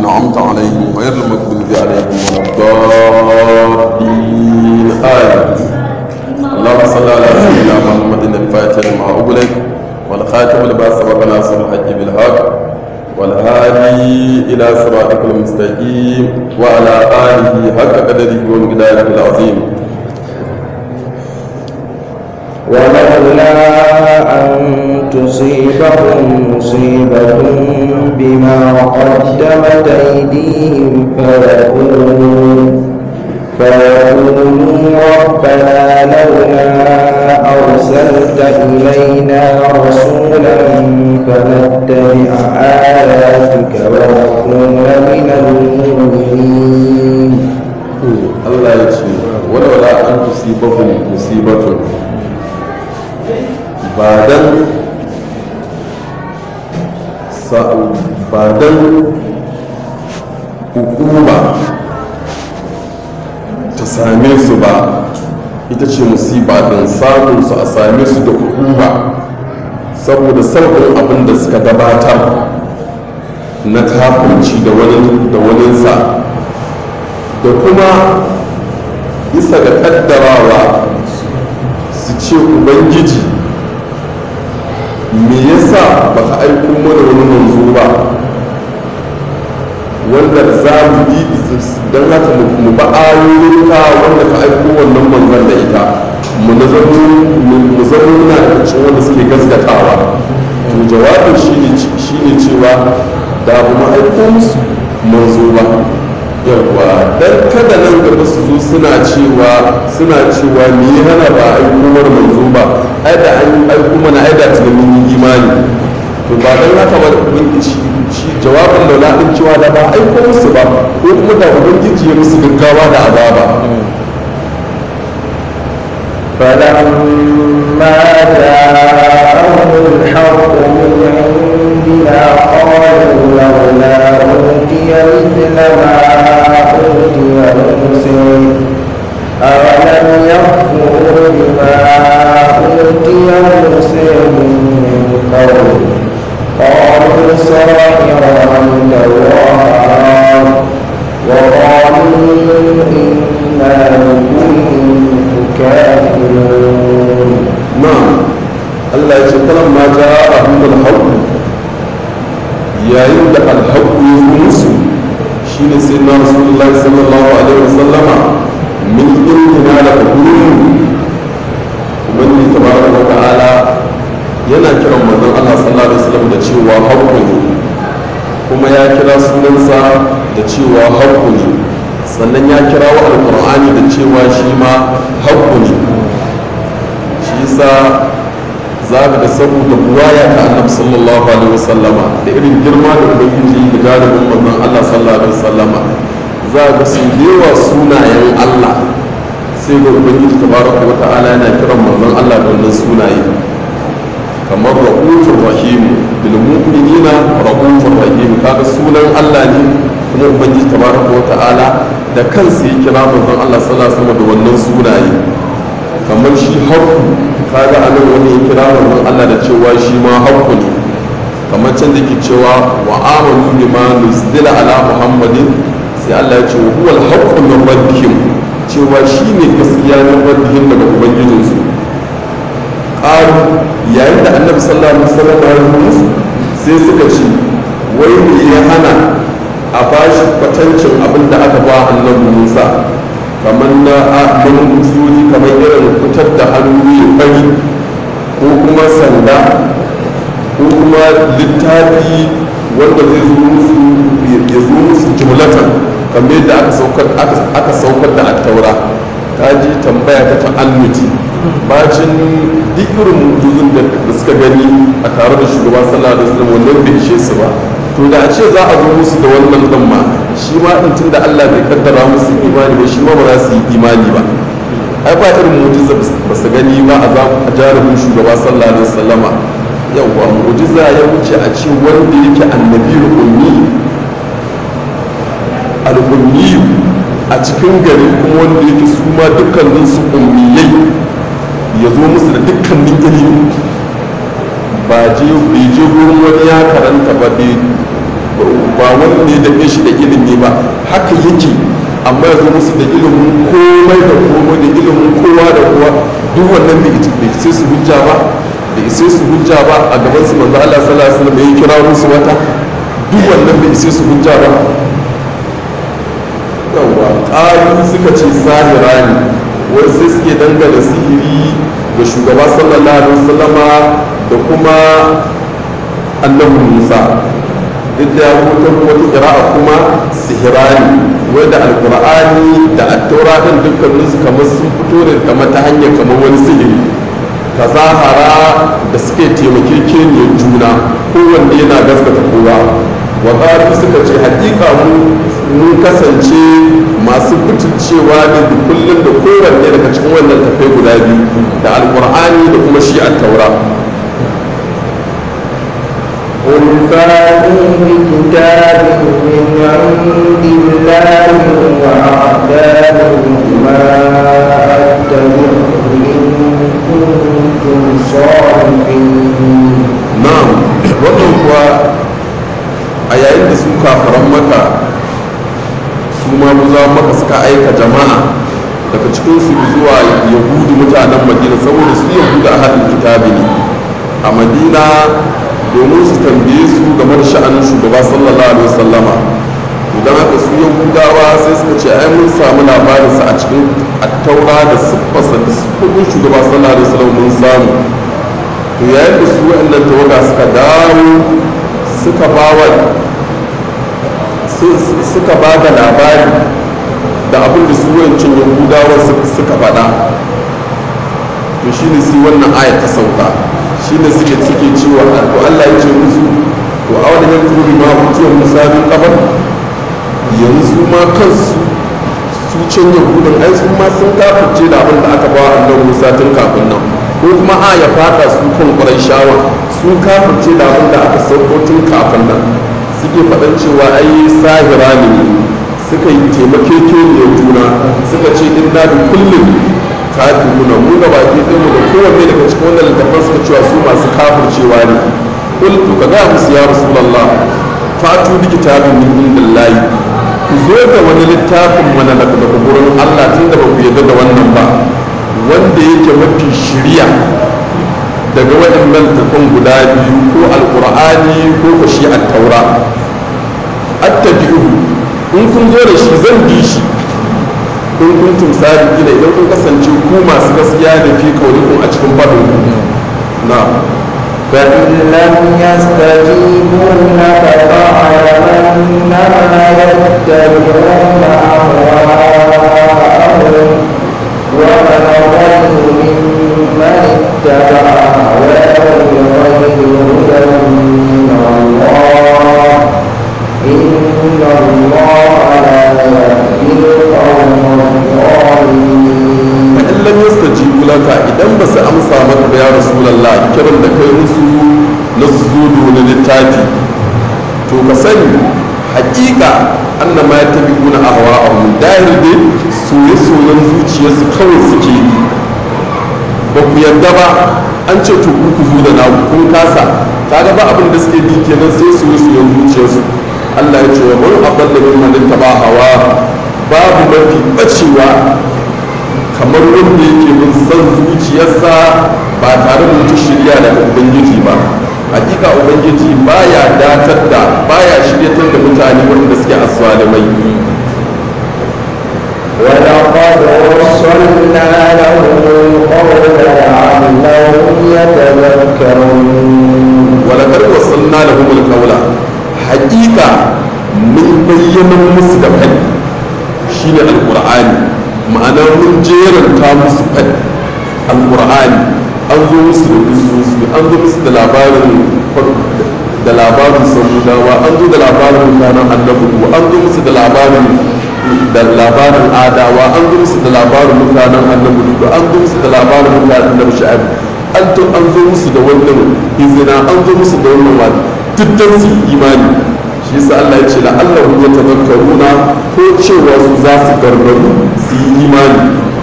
أنعمت عليهم غير المغضوب عليهم ولا الضالين آمين اللهم صل على سيدنا محمد الفاتح لما أغلق والخاتم لما سبق ناصر الحج بالحق والهادي إلى صراطك المستقيم وعلى آله حق قدره ومقداره العظيم ولولا أن تصيبهم مصيبة بما قدمت أيديهم فيقولوا فيقولوا ربنا لولا أرسلت إلينا رسولا فنتبع آياتك ونكون من المؤمنين Allah ya ce walwala an tusibahum musibatun ba dan ba dan hukuma ta same su ba ita ce musiba din samun su a same su da hukuma saboda sabbin abin da suka gabatar na kafirci da wani da waninsa da kuma bisa ga kaddarawa su ce ubangiji me yasa baka aiko mana wani manzo ba wanda za mu bi don haka mu ba ayoyinka wanda ka aiko wannan manzon da ita mu zama muna da cikin wanda suke gaskatawa to jawabin shine cewa da ba mu aiko musu manzo ba yawwa dan kada nan gaba su zo suna cewa suna cewa me ya hana ba aiko mana manzo ba ai da an aiko mana ai da tunanin yi imani to ba dan haka ba shi jawabin laula din cewa da ba aiko musu ba ko kuma da ubangiji ya musu gaggawa da azaba فلما جاءهم الحق من عندنا قالوا لولا أوتي مثل ما أوتي موسى أولم يكفروا بما أوتي موسى من قبل قالوا ساحران كذاب وقالوا إنا بكل كافرون na'am Allah ya ce kalan ma ja abul haqq yayin da al haqq ya zo musu shine sai na rasulullahi sallallahu alaihi wasallama min indina da gurin ubangi tabaraka wa ta'ala yana kiran manzon Allah sallallahu alaihi wasallam da cewa haqqu ne kuma ya kira sunansa da cewa haqqu ne sannan ya kira wa alqur'ani da cewa shi ma haqqu ne shi yasa za ka ga saboda buwaya ta annabi sallallahu alaihi wasallama da irin girma da ubangiji da galibin manzon Allah sallallahu alaihi wasallama za ga su yawa sunayen Allah sai ga ubangiji tabaraka wa ta'ala yana kiran manzon Allah da wannan sunaye kamar rahufur rahim bil mu'minina rahufur rahim kaga sunan Allah ne kuma ubangiji tabaraka wa ta'ala da kansa ya kira manzon Allah sallallahu alaihi wasallam da wannan sunaye kamar shi haƙƙu kaga anan wani ya kira wannan Allah da cewa shi ma haƙƙu ne kamar can da ke cewa wa amanu bima nuzila ala muhammadin sai Allah ya ce wa huwal haqqu min rabbihim cewa shi ne gaskiya min rabbihim daga ubangijinsu qalu yayin da annabi sallallahu alaihi wasallam ya yi musu sai suka ce wai me ya hana a bashi kwatancin abin da aka ba annabi Musa kamar na mun mujiyoyi kamar irin fitar da hannu ya fari ko kuma sanda ko kuma littafi wanda zai zo musu ya zo musu jumlatan kamar yadda aka saukar da attaura ta ji tambaya ta ta'annuti bacin duk irin mujizun da suka gani a tare da shugaba sallallahu alaihi wasallam wannan bai ishe su ba to da a ce za a zo musu da wannan din ma shi ma din tunda Allah bai kaddara musu imani ba shi ma ba za su yi imani ba ai ba irin mujiza ba su gani ba a jarumin shugaba sallallahu alaihi wasallama yawwa mujiza ya wuce a ce wanda yake annabi ummi al-ummi a cikin gari kuma wanda yake su ma dukkanin su ummiyai ya zo musu da dukkanin ilimi ba je bai je gurin wani ya karanta ba bai ba wanda ya dake shi da ilimi ba haka yake amma ya zo musu da ilimin komai da komai da ilimin kowa da kowa duk wannan bai sai su hujja ba bai sai su hujja ba a gaban su manzo Allah sallallahu alaihi wasallam ya kira musu wata duk wannan bai sai su hujja ba yawa ƙalu suka ce sahira ne wai sai suke dangane sihiri ga shugaba sallallahu alaihi wasallama da kuma annabi musa duk da ya rubuta wata ƙira'a kuma sihirani wai da alƙur'ani da attaura ɗin dukkanin su kamar sun fito ne kamar ta hanyar kamar wani sihiri ta zahara da suke taimakekeniyar juna kowanne yana gaskata kowa wa suka ce hakika mu mun kasance masu butulcewa ne da kullum da kowanne daga cikin wannan tafai guda biyu da alkur'ani da kuma shi a taura قل فاتوا بكتاب من عند الله وأعداد ما أتبعه إن كنتم صادقين na'am wannan kuwa a yayin da su kafaran maka su ma buza maka suka aika jama'a daga cikin su zuwa yahudu mutanen madina saboda su yahudu a haɗin kitabi ne a madina domin su tambaye su game da sha'anin shugaba sallallahu alaihi wasallama idan haka su yahudawa sai suka ce ai mun samu labarinsa a cikin attaura da siffarsa da siffofin shugaba sallallahu alaihi wasallam mun samu to yayin da su waɗannan tawaga suka dawo suka ba wa suka ba da labari da abin da su wayancin yahudawa suka faɗa to shi ne sai wannan aya ta sauka shi ne suke suke cewa to Allah ya ce musu to a wani yan turi ma mutuwar musa bin kabar yanzu ma kansu su can yahudun ai su ma sun kafirce da abin da aka ba wa annabi musa tun kafin nan ko kuma a ya fada su kan ƙwarai shawa su kafirce da abin da aka sauko tun kafin nan suke faɗan cewa ai sahira ne suka yi taimakekeniyar juna suka ce inna bi kullum kafiruna mu da baki ɗin mu da kowanne daga cikin wannan littafin suka cewa su masu kafircewa ne kul to ka ga musu ya rasulullah fatu bi kitabin min indillahi ku zo da wani littafin mana daga gurin Allah tunda ba ku yarda da wannan ba wanda yake mafi shirya daga waɗannan tafan guda biyu ko alkur'ani ko ka shi a taura attabi'uhu in kun zo da shi zan bi shi in kun tumsari gina idan kun kasance ku masu gaskiya da fi kaulikun a cikin faɗin ku na فإن لم يستجيبوا لك فاعلم أنما يتبعون أهواءهم ومن أضل ممن اتبع هواه بغير هدى من الله إن الله لا يهدي القوم الظالمين in lam yastajibu laka idan ba su amsa maka ba ya rasulullah kiran da kai musu na su zo da wani littafi to ka sani hakika annama ya tabi kuna ahwa a dahir dai soye-soyen zuciyarsu kawai suke yi ba ku yarda ba an ce to ku zo da naku kun kasa kaga ba abin da suke bi kenan sai soye-soyen zuciyarsu Allah ya ce wa man aballa min man taba hawa babu mafi bacewa kamar wanda yake bin son zuciyarsa ba tare da wata shirya daga ubangiji ba hakika ubangiji baya datar da baya shiryatar da mutane wanda suke aswalimai ولقد وصلنا لهم القول لعلهم يتذكرون walakar wasanna da humul kaula hakika mun bayyana musu da fadi shine alqur'ani ma'ana mun jeranta musu fadi alqur'ani an zo musu da bisosu an zo musu da labarin da labarin samudawa an zo da labarin mutanen annabi an zo musu da labarin da labarin adawa an zo musu da labarin mutanen annabi an zo musu da labarin mutanen annabi shu'aib an to an zo musu da wannan izina an zo musu da wannan wani duk dan su yi imani shi yasa Allah ya ce la Allah ya tazakkaruna ko cewa su za su gargaru su yi imani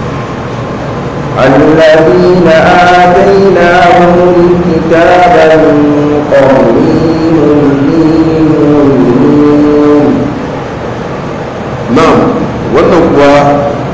الذين آتيناهم الكتاب من قبله هم به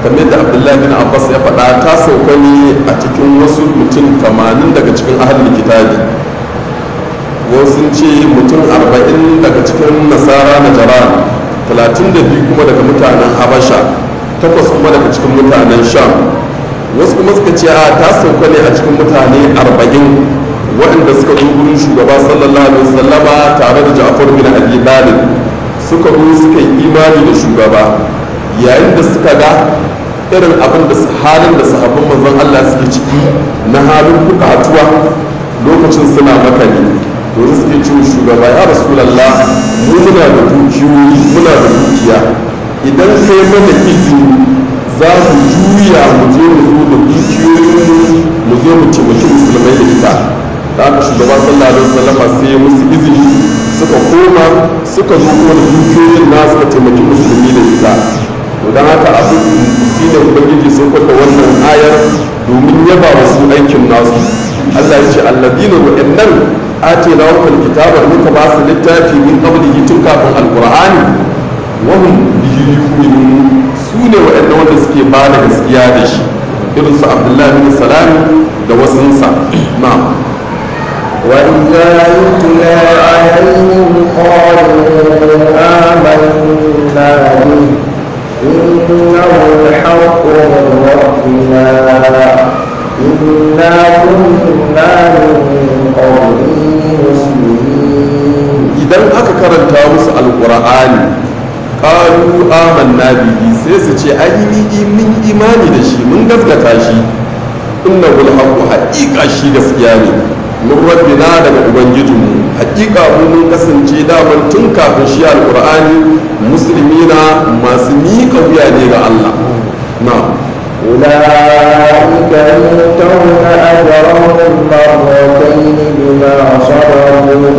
kamar da abdullahi bin abbas ya faɗa ta sauka ne a cikin wasu mutum tamanin daga cikin ahalin kitabi wasu ce mutum arba'in daga cikin nasara na jaran talatin da biyu kuma daga mutanen habasha takwas kuma daga cikin mutanen sham wasu kuma suka ce a ta sauka ne a cikin mutane arba'in waɗanda suka zo gurin shugaba sallallahu alaihi wasallama tare da ja'far bin abi talib suka zo suka yi imani da shugaba yayin da suka ga irin abin da halin da sahabban manzon Allah suke ciki na halin bukatuwa lokacin suna makani to suke ce shugaba ya rasulullah mu muna da dukiyoyi muna da dukiya idan kai mana izini za mu juya mu je mu zo da dukiyoyin mu zo mu taimaki musulmai da ita da aka shugaba sallallahu alaihi wasallam sai musu izini suka koma suka zo kuma da dukiyoyin na suka taimaki musulmi da ita to dan haka abu shi ne ubangiji sun kwata wannan ayar domin yaba wasu aikin nasu Allah ya ce alladina wa'annan atina wa kitaba muka ba su littafi min qablihi tun kafin alqur'ani wa hum bihi yu'minun su ne wa'annan wanda suke ba da gaskiya da shi irin su abdullahi bin salami da wasunsa na'am وإذا يتلى عليهم قالوا آمنا به إنه الحق من ربنا إنا كنا من قبله مسلمين idan aka karanta musu alkur'ani qalu amanna bihi sai su ce ai ni mun imani da shi mun gaskata shi innahu alhaqqu haqiqa shi gaskiya ne min rabbina daga ubangijinmu haqiqa mu mun kasance daman tun kafin shi alkur'ani musulmina masu miƙa wuya ne ga Allah na'am أولئك يؤتون أجرهم مرتين بما صبروا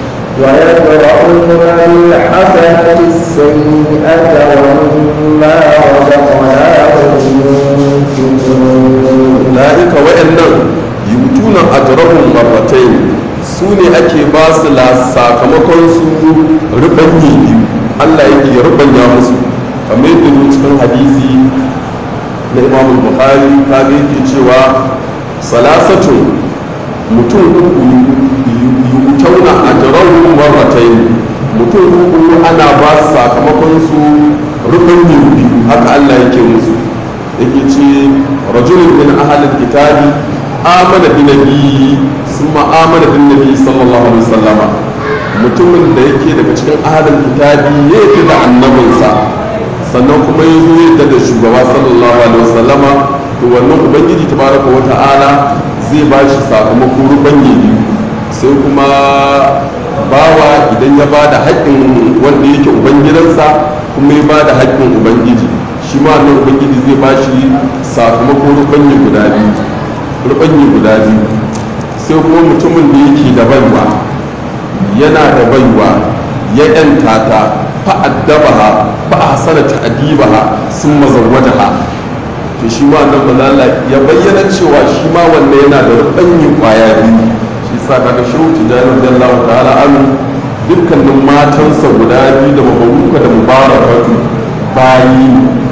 ويدرؤون الحسنة السيئة ومما رزقناهم ينفقون ulaika wa'annan yutuna ajrahum marratayn su ne ake ba su la sakamakon su rubanyi biyu Allah yake rubanya musu kamar yadda zo cikin hadisi na Imam Bukhari ka ga yake cewa salasatu mutum uku yutuna ajrahum marratayn mutum uku ana ba su sakamakon su rubanyi biyu haka Allah yake musu yake ce rajulun min ahalin kitabi amana bi nabiyyi summa amana bin nabi sallallahu alaihi wasallam mutumin da yake daga cikin ahalin kitabi ya yi da annabinsa sannan kuma ya zo yadda da shugaba sallallahu alaihi wasallam to wannan ubangiji tabaraka wa ta'ala zai ba shi sakamako rubanye biyu sai kuma bawa idan ya ba da haƙƙin wanda yake ubangidansa kuma ya ba da haƙƙin ubangiji shi ma nan ubangiji zai ba shi sakamako rubanyi guda biyu rubanyi guda biyu sai kuma mutumin da yake da baiwa yana da baiwa ya yanta ta fa'addabaha fa ahsana ta'dibaha summa zawwajaha to shi ma nan malala ya bayyana cewa shi ma wanne yana da rubanyi kwaya biyu shi sa kaga shehu tijani radiyallahu ta'ala an dukkanin matansa guda biyu da mabaruka da mubarakatu bayi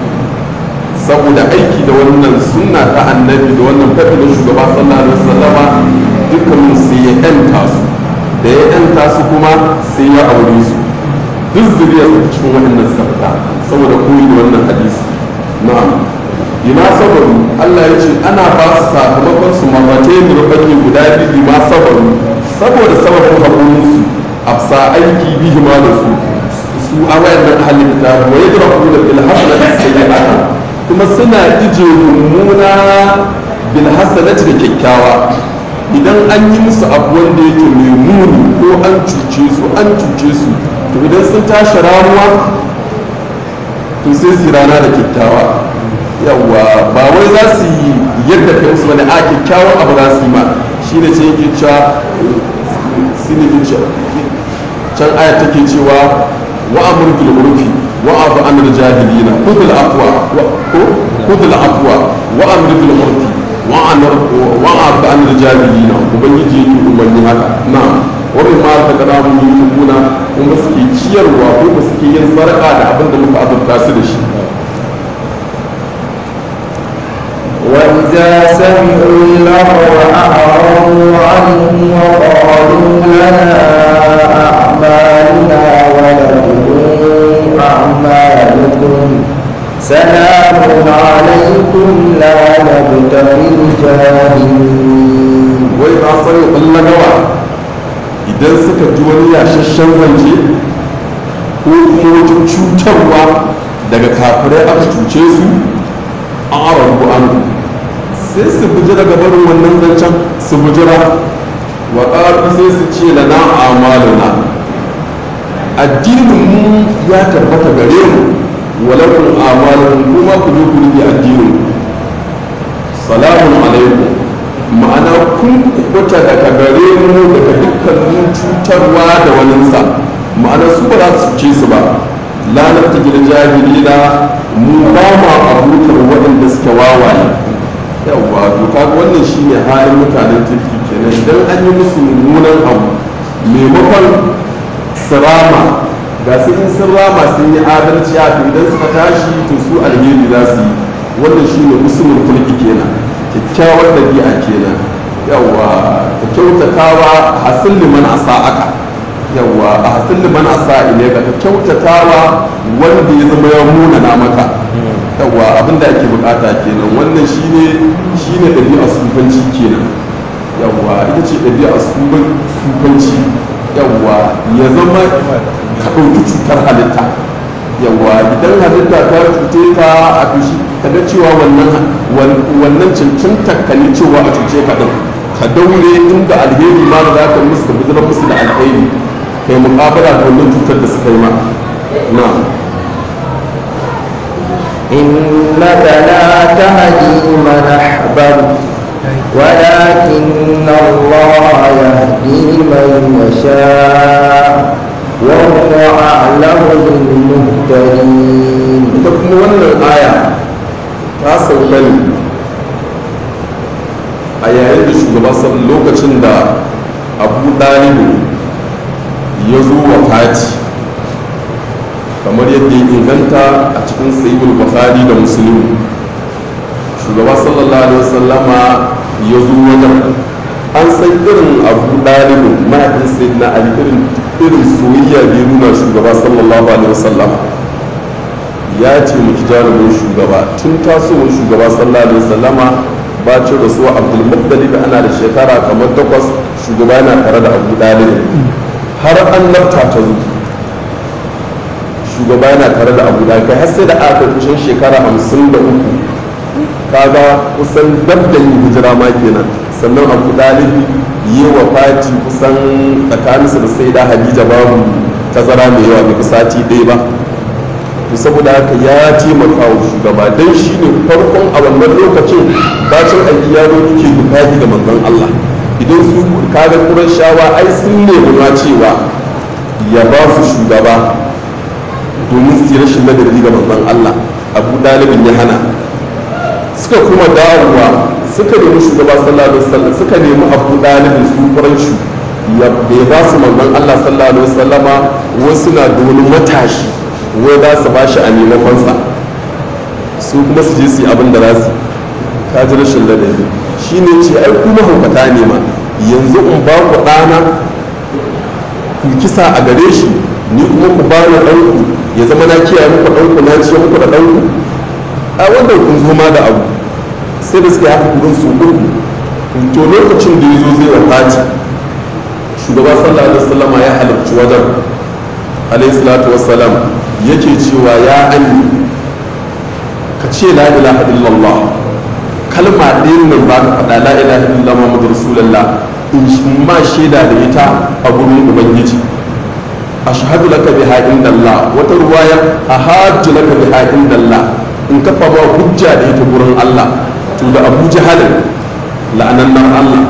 saboda aiki da wannan sunna ta annabi da wannan faɗi na shugaba sallallahu alaihi wasallama dukkanin sai ya yanta su da ya yanta su kuma sai ya aure su duk zuriyar su cikin waɗannan suka fita saboda koyi da wannan hadisi na'am bima sabaru Allah ya ce ana ba su sakamakon su mafatai da rubanni guda biyu bima sabaru saboda sababin haƙurin su afsa aiki bihi ma da su su a wayannan halin da wa yadra'una bil hasanati sayyi'atan kuma suna ije mummuna bil hasanati da kyakkyawa idan an yi musu abu wanda yake mai muni ko an cuce su an cuce su to idan sun tashi ramuwa to sai su rana da kyakkyawa yawa ba wai za su yi yadda kai musu bane a kyakkyawan abu za su yi ma shi ne ce yake cewa shi ne can aya take cewa wa'amur bil urfi wa'afu an jahilina khudh al afwa khudh al afwa wa'amur bil urfi wa'afu an jahilina ubangiji yake umarni haka na wani ma ta kada mu yi tukuna kuma suke ciyarwa ko ba suke yin sarƙa da abin da muka azurta su da shi إذا سمعوا اللغو أعرضوا عنه وقالوا لنا أعمالنا ولكم أعمالكم سلام عليكم لا نبتغي الجاهلين wai ba sani ɓallagawa idan suka ji wani yashashen zance ko kuma wata cutarwa daga kafirai aka cuce su a arabu an sai su bujira ga barin wannan zancen su bujira wa ƙaru sai su ce lana amaluna addinin mu ya tabbata gare mu walakun amalun kuma ku je ku rike addinin salamun alaikum ma'ana kun kubuta daga gare mu daga dukkanin cutarwa da waninsa ma'ana su ba za su ce su ba lanar ta gida jahilina mu ba ma abutar waɗanda suke wawaye yawwa to kaga wannan shine halin mutanen kirki kenan idan an yi musu mummunan abu maimakon sirama ga su in sun rama sun yi adalci a to idan suka tashi to su alheri za su yi wannan shine musulmin kulki kenan kyakkyawar ɗabi'a kenan yawwa ka kyautatawa hasin liman asa aka yawwa a hasin liman asa ile ka ka kyautatawa wanda ya zama ya munana maka yawwa abinda ake bukata kenan wannan shine shine ɗabi'a sufanci kenan yawwa ita ce ɗabi'a sufanci yawwa ya zama ka ɗauki cutar halitta yawwa idan halitta ta cuce ka a fushi ka ga cewa wannan cancanta ka ne cewa a cuce ka din ka daure inda alheri ma za ka musu ka bijirar musu da alheri kai muƙabala da wannan cutar da suka yi ma na إنك لا تهدي من أحببت ولكن الله يهدي من يشاء وهو أعلم بالمهتدين ita kuma wannan aya ta sauka ne a yayin da shugaba sal- lokacin da abu ɗalibu ya zo wa fati kamar yadda ya inganta a cikin sayyidul bukhari da musulmi shugaba sallallahu alaihi wasallama ya zo wajen an san irin abu ɗalibin mahaifin sayyidina ali irin irin soyayya da ya nuna shugaba sallallahu alaihi wasallama ya ce miki jarumin shugaba tun tasowar shugaba sallallahu alaihi wasallama bacin rasuwa abdul muttalib ana da shekara kamar takwas shugaba yana tare da abu ɗalibin har an nafta ta zo shugaba yana tare da abu ɗalibin har sai da aka kusan shekara hamsin da uku kaga kusan dab da yin hijira ma kenan sannan abu ɗalibi yi wa fati kusan tsakaninsu da sai da hadija babu tazara mai yawa bai sati ɗaya ba to saboda haka ya taimaka wa shugaba don shi ne farkon a wannan lokacin bacin aiki ya zo ke dukahi da manzon Allah idan su kaga kuran shawa ai sun nemi ma cewa ya ba su shugaba domin su yi rashin ladabi ga manzon Allah abu ɗalibin ya hana suka kuma dawowa suka nemi shugaba sallallahu alaihi wasallam suka nemi abu dalibin su shi ya bai ba su manzon Allah sallallahu alaihi wasallama wasu na da wani matashi wai za su bashi a maimakon sa su kuma su je su yi abin da za su ka ji rashin ladabi shine ce ai kuma haukata ne ma yanzu in ba ku ɗana ku kisa a gare shi ni kuma ku ba ni ɗanku ya zama na kiyaye muku ɗanku na ciye muku da ɗanku a wannan kun zo ma da abu sai da suka haka kudin su uku to lokacin da ya zo zai wafati shugaba sallallahu alaihi wasallama ya halarci wajen alaihi salatu wassalam yake cewa ya ani ka ce la ilaha illallah kalma ɗayan nan ba ka faɗa la ilaha illallah muhammadu rasulullah in ma shaida da ita a gurin ubangiji ashhadu laka biha indallah wata ruwaya ahajju laka biha indallah in kafa ba hujja da ita gurin Allah to da Abu Jahal la'anannan Allah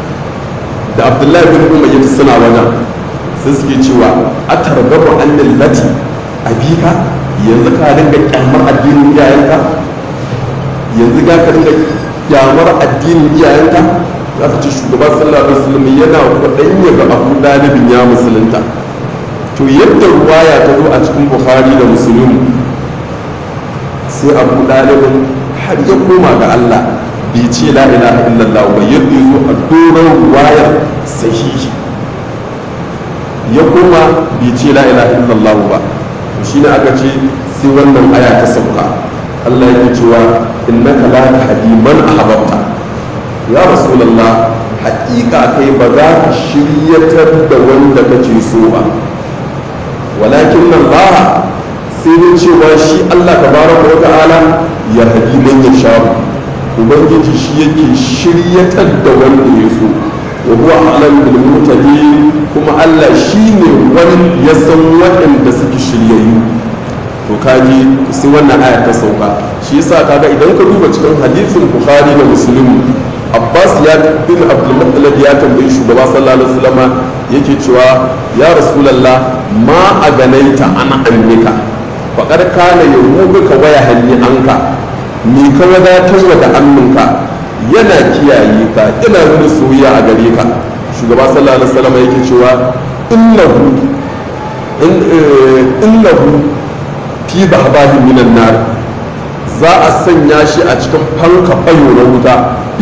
da Abdullahi bin Umayyah suna wajen sai suke cewa atargabu annal lati abika yanzu ka dinga kyamar addinin iyayenka yanzu ga ka dinga kyamar addinin iyayenka za ka ce shugaba sallallahu alaihi wasallam yana kwaɗayin ya ga Abu Dalibin ya musulunta to yadda ruwaya ta zo a cikin Bukhari da Muslim sai abu ɗalibin har ya koma ga Allah bai ce la ilaha illallah ba yadda ya zo a doron wayar sahihi ya kuma bai ce la ilaha illallah ba to shine aka ce sai wannan aya ta sauka Allah yake cewa innaka la tahdi man ahbabta ya rasulullah haƙiƙa kai ba za ka shiryatar da wanda kake so ba walakin Allah sai dai cewa shi Allah tabaraka wa ta'ala ya hadi man yasha ubangiji shi yake shiryatar da wanda ya so wa huwa alam bil mutadin kuma Allah shine wani ya san waɗanda suke shiryayyu to kaji sai wannan aya ta sauka shi yasa kaga idan ka duba cikin hadisin bukhari da muslim abbas ya bin abdul muttalib ya tambayi shugaba sallallahu alaihi wasallam yake cewa ya rasulullah ma a ganaita ana annika faqad kana yurubuka waya hanni anka ni ka wadatar da annunka yana kiyaye ka ina nuna soyayya a gare ka shugaba sallallahu alaihi wasallam yake cewa innahu innahu fi bahbahi minan nar za a sanya shi a cikin fanka fayo na wuta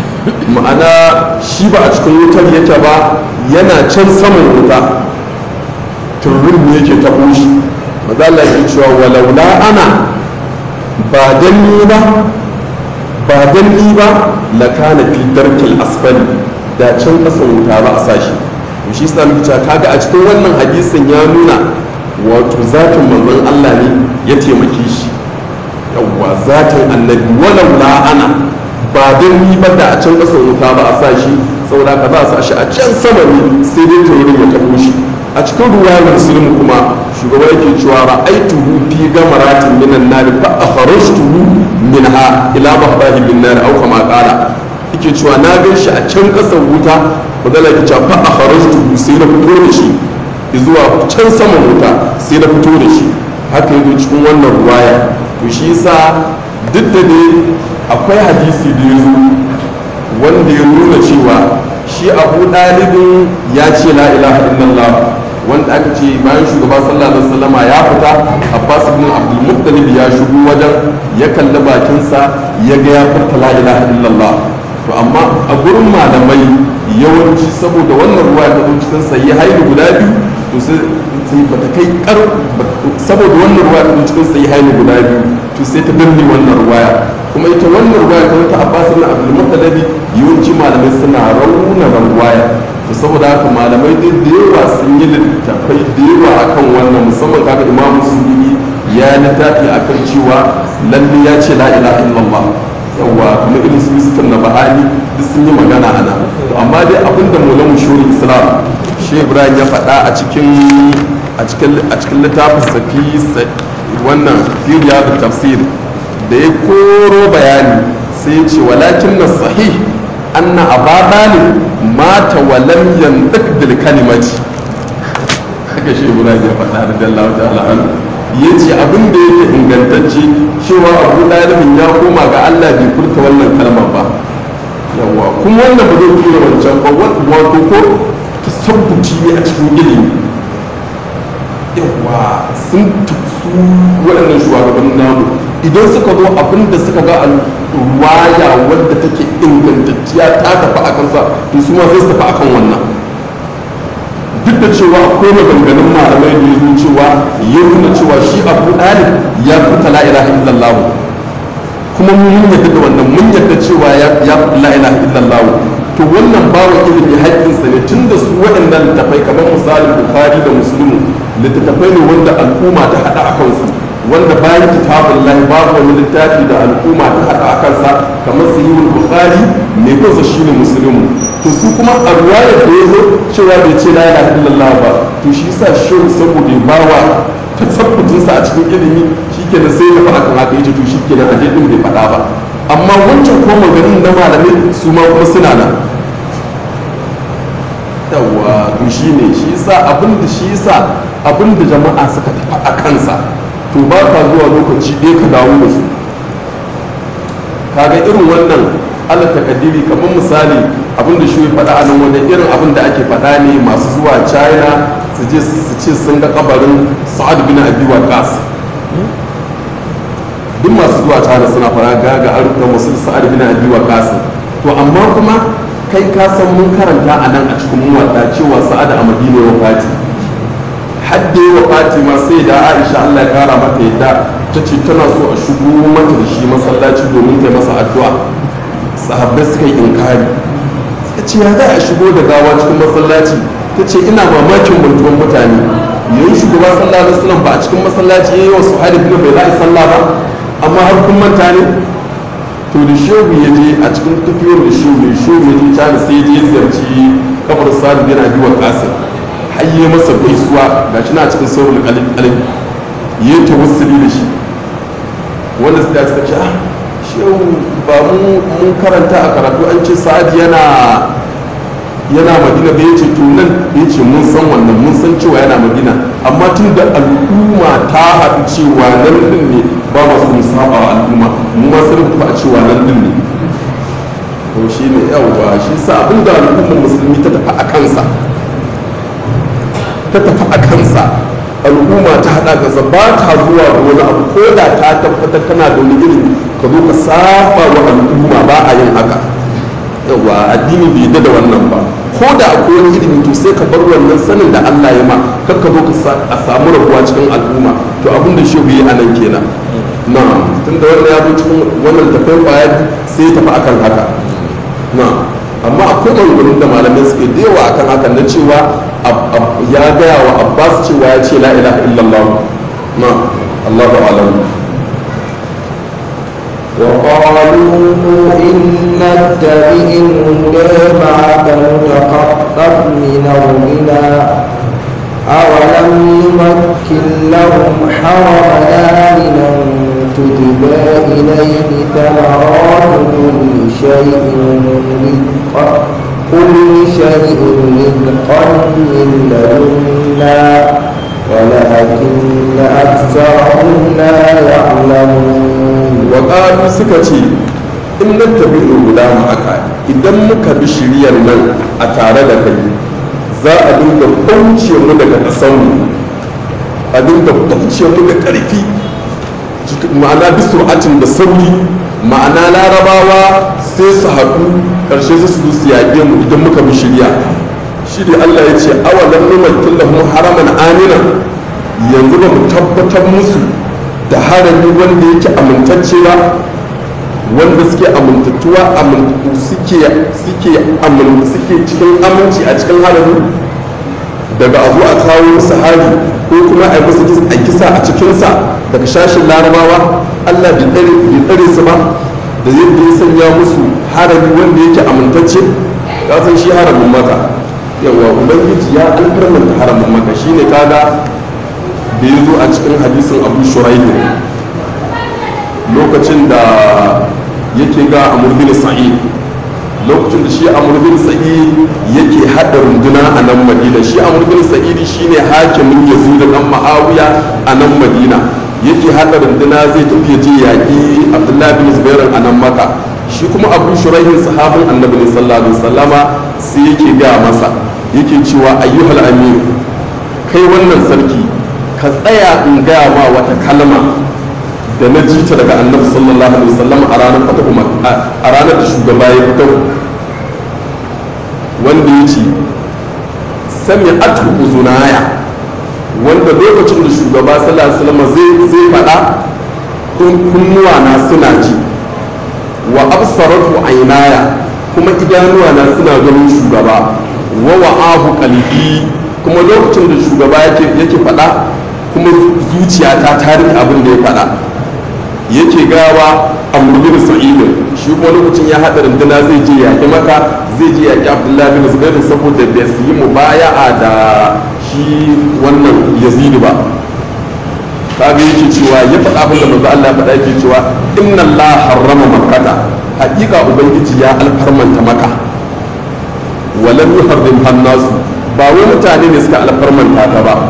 ma'ana shi ba a cikin wutar yake ba yana can saman wuta turin ne yake taɓo shi maza Allah yake cewa walaula ana ba dan ni ba ba dan ni ba la kana fi darkil asfali da can kasan wuta ba a sashi to shi sa muke cewa kaga a cikin wannan hadisin ya nuna wato zatin manzon Allah ne ya taimake shi yawwa zatin annabi walau la ana ba don ni ba da a can kasan wuta ba a sa shi saboda ka za a sa shi a can sama ne sai dai taurin ya tabo shi a cikin ruwayar muslim kuma shugaba yake cewa ra'aituhu fi gamaratin minan nar fa akhrajtuhu minha ila mahbahi bin nar aw kama qala yake cewa na gan shi a can kasan wuta bazala yake cewa fa akhrajtuhu sai na fito da shi zuwa can saman wuta sai na fito da shi haka yazo cikin wannan ruwaya to shi yasa duk da dai akwai hadisi da ya zo wanda ya nuna cewa shi abu ɗalibin ya ce la ilaha illallah wanda aka ce bayan shugaba sallallahu alaihi wasallama ya fita abbas ibn abdul muttalib ya shigo wajen ya kalli bakinsa ya ga ya furta la ilaha illallah to amma a gurin malamai yawanci saboda wannan ruwa ta zo cikin sayi haihu guda biyu to sai bata kai kar saboda wannan ruwa ta zo cikin sayi haihu guda biyu to sai ta danne wannan ruwaya kuma ita wannan ruwaya ta wata abbas ibn abdul muttalib yawanci malamai suna rauna ruwaya to saboda haka malamai duk da yawa sun yi littattafai da yawa akan wannan musamman kaga imamu suyuti ya littafi akan cewa lalle ya ce la ilaha illallah yawa kuma irin su miskan na bahani duk sun yi magana ana to amma dai abinda maulan shuri islam shi ibrahim ya faɗa a cikin a cikin a cikin littafin safi wannan firiya da tafsir da ya koro bayani sai ya ce walakin na sahih anna aba dalib mata wa lam yantiq bil kalimati haka shi ibrahim ya faɗa radiyallahu ta'ala anhu ya ce abin da yake ingantacce cewa abu ɗalibin ya koma ga allah bai furta wannan kalmar ba yawa kuma wannan ba zai tura wancan ba wato ko tasabbuci ne a cikin ilimi yawa sun su waɗannan shugabannin namu idan suka zo abin da suka ga ruwaya wadda take ingantacciya ta tafi a kansa to su ma sai su tafi akan wannan duk da cewa akwai maganganun malamai da ya zo cewa ya nuna cewa shi abu ɗalib ya fita la ilaha illallah kuma mun yadda da wannan mun yadda cewa ya fita la ilaha illallah to wannan bawa ilimi haƙƙinsa ne tun da su waɗannan littattafai kamar misalin bukhari da muslimu littattafai ne wanda al'umma ta haɗa a kansu wanda bayan kitabun lahi babu wani littafi da al'umma ta haɗa a kansa kamar sahihul bukhari mai kansa shine muslimu to su kuma a ruwayar da ya zo cewa bai ce la ilaha illallah ba to shi yasa shehu saboda ya bawa tasabbutinsa a cikin ilimi shikenan sai ya faɗa kan haka yace to shikenan aje din bai faɗa ba amma wancan ko maganin na malamai su ma kuma suna nan yawa to shi ne shi yasa abin da shi yasa abin da jama'a suka tafi a kansa to ba ka zuwa lokaci ɗaya ka dawo da su kaga irin wannan ala takadiri kamar misali abin da shi faɗa a nan wajen irin abin da ake faɗa ne masu zuwa china su je su ce sun ga kabarin sa'ad bin abi waqas duk masu zuwa china suna fara ga ga an rubuta musul sa'ad bin abi waqas to amma kuma kai ka san mun karanta a nan a cikin muwadda cewa sa'ada a madina wa fati hadde wa fati ma sai da aisha allah ya kara mata yadda ta ce tana so a shigo mata da shi masallaci domin ta masa addu'a sahabbai suka yi inkari suka ce ya za a shigo da gawa cikin masallaci ta ce ina mamakin mantuwan mutane yayin shugaba sallallahu alaihi wasallam ba a cikin masallaci yayi wasu hali bin bai za a sallah ba amma har kun manta ne to da shehu ya je a cikin tafiyar da shehu ya shehu ya je cana sai ya je ziyarci kafar sadu yana biwa kasir har yi masa gaisuwa ga shi na cikin sauran kalin kalin ya yi tawassuli da shi wanda su da suka ce ah shehu ba mu mun karanta a karatu an ce sa'ad yana yana madina da ya ce to nan ya ce mun san wannan mun san cewa yana madina amma tun da al'umma ta haɗu cewa nan din ne ba masu mu saba wa al'umma mu ma sun rubuta a cewa nan din ne to shi ne yawwa shi sa abin da al'ummar musulmi ta tafi a kansa ta tafi a kansa al'umma ta haɗa kansa ba ta zuwa da wani abu ko da ta tabbatar tana da wani ilimi ka zo ka saba wa al'umma ba a yin haka yawa addini bai yadda da wannan ba ko da akwai wani ilimi to sai ka bar wannan sanin da Allah ya ma kar ka zo ka samu rabuwa cikin al'umma to abin da shehu yi anan kenan na tunda wannan ya zo cikin wannan tafiyar kwaya sai ya tafi akan haka na amma akwai maganganun da malamai suke da yawa akan haka na cewa ya gaya wa abbas cewa ya ce la ilaha illallah na allahu alam وقالوا إن نتبع الهدى معك نتخطف من أرضنا أولم نمكن لهم حرمنا من تجبى إليه ثمرات كل شيء رزقا كل شيء رزقا من لدنا ولكن أكثرهم لا يعلمون waƙalu suka ce in nan tabi guda aka idan muka bi shiriyar nan a tare da kai za a dinga bauce mu daga ƙasanmu a dinga bauce mu da ƙarfi ma'ana bi sur'atin da sauri ma'ana larabawa sai su haɗu ƙarshe su su su yaƙe mu idan muka bi shirya shi ne allah ya ce awalan numakin lahum haraman amina yanzu ba mu tabbatar musu da harami wanda yake amintacce ba wanda suke amintattuwa suke suke suke cikin aminci a cikin harami daga abu a kawo musu hari ko kuma a yi musu a kisa a cikinsa daga shashin larabawa allah bai tsare su ba da yadda ya sanya musu harami wanda yake amintacce ka san shi haramin maka yawa ubangiji ya alfarmanta haramin maka shine kaga da ya zo a cikin hadisin abu shuraihu lokacin da yake ga amur bin sa'id lokacin da shi amur bin sa'id yake hada runduna a nan madina shi amur bin sa'id shine hakimin yazid dan ma'awiya a nan madina yake hada runduna zai tafi je yaki abdullahi bin zubair a nan maka shi kuma abu shuraihin sahabin annabi sallallahu alaihi wasallama sai yake ga masa yake cewa ayyuhal amir kai wannan sarki ka tsaya in gaya ma wata kalma da na ji ta daga annabi sallallahu alaihi wasallam a ranar fata umar a ranar da shugaba ya fito wanda ya ce sami atu uzunaya wanda lokacin da shugaba sallallahu alaihi wasallam zai zai faɗa kunnuwa na suna ji wa absaratu ainaya kuma idanuwa na suna ganin shugaba wa wa'ahu qalbi kuma lokacin da shugaba yake yake faɗa kuma zuciyata ta rike abin da ya faɗa yake gawa a murbin sa'idin shi kuma lokacin ya haɗa runduna zai je yaƙi maka zai je yaƙi abdullahi bin zubair saboda bai su yi mubaya'a da shi wannan yazidi ba kaga yake cewa ya faɗa abin da manzo Allah ya faɗa yake cewa inna Allah harrama makkata haƙiƙa ubangiji ya alfarmanta maka walam yuharrim hannasu ba wai mutane ne suka alfarmanta ta ba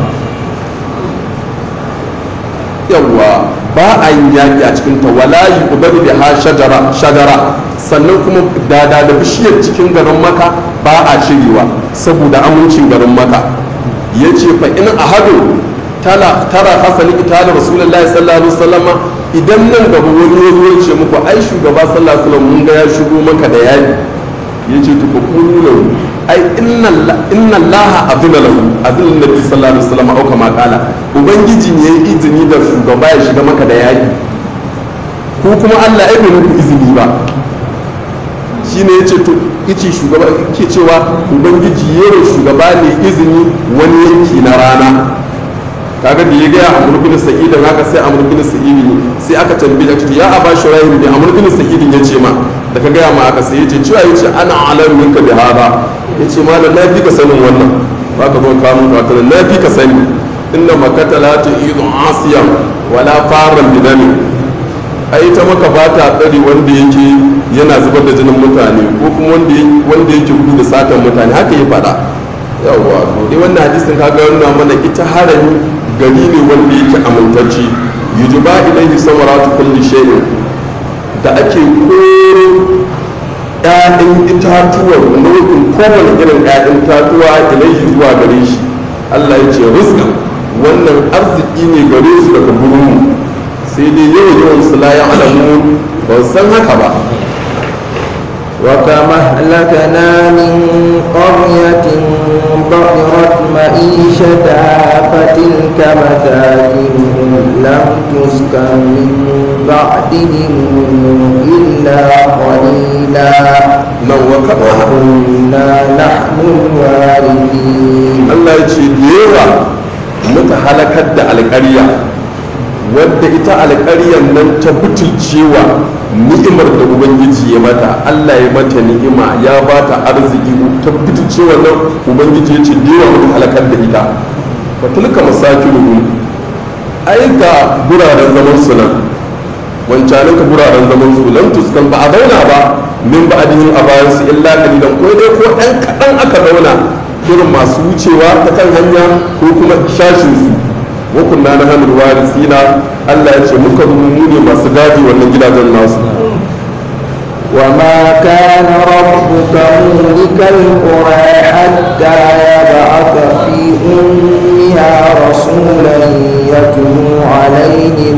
yawwa ba a yin yaƙi a cikin ta wala yi ubadu da ha shajara shajara sannan kuma dada da bishiyar cikin garin maka ba a cirewa saboda amincin garin maka ya ce fa in ahadu tara hasali ita da rasulullahi sallallahu alaihi wasallam idan nan gaba wani ya zo ya ce muku ai shugaba sallallahu alaihi wasallam mun ga ya shigo maka da yaki ya ce to kulu lahu ai inna allaha azina lahu azina nabi sallallahu alaihi wasallam au kama kala ubangiji ne ya izini da shugaba ya shiga maka da yaki ko kuma Allah ai bai muku izini ba shine yace to yace shugaba ke cewa ubangiji yayin shugaba ne izini wani yanki na rana kaga da ya gaya amur bin sa'idin haka sai amur bin sa'idin sai aka tambaye ta ya aba shuraihu ne amur bin sa'idin ya ce ma da ka gaya ma aka sai ya ce cewa ya ce ana alam minka bi hada ya ce ma na fi ka sanin wannan ba ka zo kamun ka na fi ka sani inna makata la tu'idu asiyan wala faran bidami ai ta maka ba ta tsari wanda yake yana zubar da jinin mutane ko kuma wanda yake gudu da satan mutane haka ya faɗa yawwa to dai wannan hadisin kaga yana mana ita harami gari ne wanda yake amintacci yujuba ilaihi samaratu kulli shay'in da ake koro ƴaƴan itatuwa nau'in kowane irin ƴaƴan itatuwa ilaihi zuwa gare shi Allah ya ce rizqa wannan arziki ne gare su daga gurin sai dai yawan yawan su la ya'lamun ba san haka ba وكما أهلكنا من قرية بطرت معيشتها فتلك مساكنهم لم تسكن من بعدهم إلا قليلا nan wa kaba وكنا نحن الوارثين Allah ya ce da yawa muka halakar da alƙarya wadda ita alƙaryar nan ta butulcewa ni'imar da ubangiji ya mata Allah ya mata ni'ima ya ba ta arziki ta butulcewa nan ubangiji ya ce da yawa muka halakar da ita fa tilka masakinuhum ai ga guraren zaman su nan wancanin ka guraren zaman su lam tuskan ba a zauna ba min ba adihin a bayan su illa kalilan ko dai ko ɗan kaɗan aka zauna irin masu wucewa ta kan hanya ko kuma shashin su wa kunna na hannun warisina Allah ya ce muka zama mu ne masu gadi wannan gidajen nasu وما كان ربك مهلك القرى حتى يبعث في أمها رسولا يتلو عليهم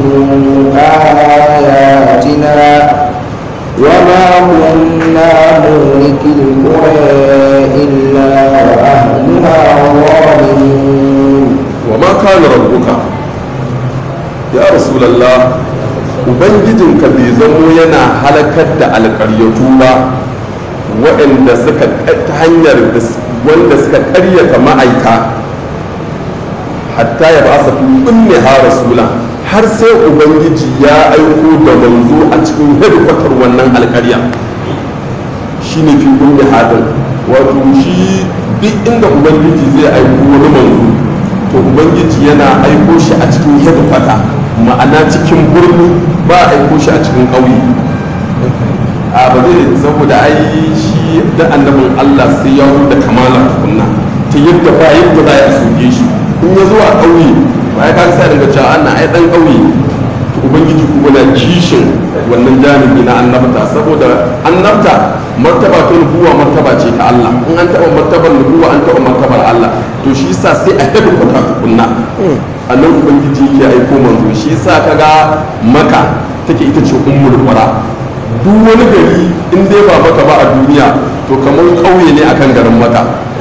آياتنا وما كنا مهلك القرى إلا وأهلها ظالمون wa ma kana rabbuka ya rasulullah ubangijinka bai zamo yana halakar da alƙaryatu ba waɗanda suka ta hanyar da- wanda suka ƙaryata ma'aika hatta ya ba su kunne ha rasula har sai ubangiji ya aiko da manzo a cikin hedikwatar wannan alƙarya shine fi kunne hadin wato shi duk inda ubangiji zai aiko wani manzo to ubangiji yana aiko shi a cikin hedikwata ma'ana cikin birni ba a aiko shi a cikin ƙauye a ba zai saboda ai shi da annabin allah sai ya da kamala tukunna ta yadda ba yadda za a soke shi in ya zo a ƙauye ba ya kan sa daga cewa ana ai dan ƙauye to ubangiji kuma na kishin wannan jami'i na annabta saboda annabta martaba ta nubuwa martaba ce ta Allah in an taɓa martabar nubuwa an taɓa martabar Allah to shi yasa sai a hedu kwata tukunna a nan ubangiji yake aiko manzo shi yasa kaga maka take ita ce ummul qura duk wani gari in dai ba maka ba a duniya to kamar ƙauye ne akan garin maka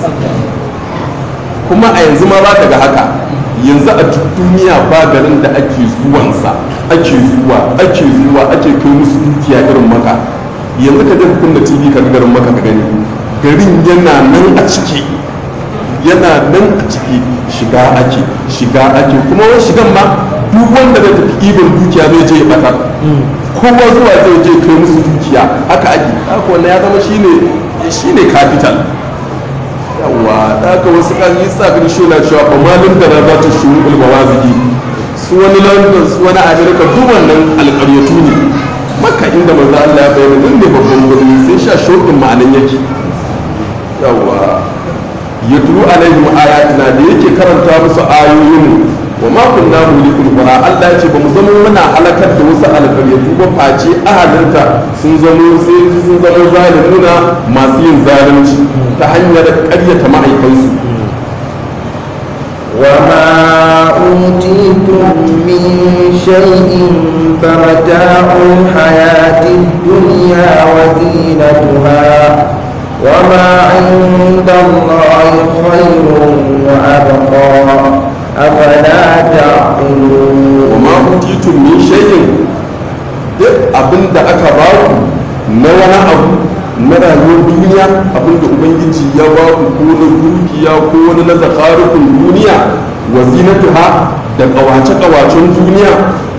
kuma a yanzu ma za ka ga haka yanzu a duk duniya ba garin da ake zuwansa ake zuwa ake zuwa ake kai musu dukiya irin maka yanzu ka je ka kunna tv ka ga garin maka ka gani garin yana nan a ciki yana nan a ciki shiga ake shiga ake kuma wani shigan ma duk wanda zai tafi ibin dukiya zai je ya bata kowa zuwa zai je kai musu dukiya haka ake haka wannan ya zama shine shine capital yawa da aka wasu kan yi sa kan shi na cewa ba malin da za ta shuru ulmawazigi su wani london su wani america duk wannan alƙaryatu ne maka inda manzo Allah ya bayyana nan ne babban birni sai sha shokin ma'anan yake yawa ya turu alaihim ayatina da yake karanta musu ayoyin wa ma kunna mulikul qura Allah ya ce ba mu zama muna halakar da wasu alƙaryatu ba face ahalinta sun zamo sai sun zama zalimuna masu yin zalunci ta hanyar ƙaryata ma'aikansu وما أوتيتم من شيء فمتاع الحياة الدنيا وزينتها وما عند الله خير وأبقى أفلا تعقلون وما أوتيتم من شيء duk abin da aka ba ku na wani abu na rayuwar duniya abin da ubangiji ya ba ku ko na dukiya ko wani na zakarukun duniya wa zinatuha da kawace-kawacen duniya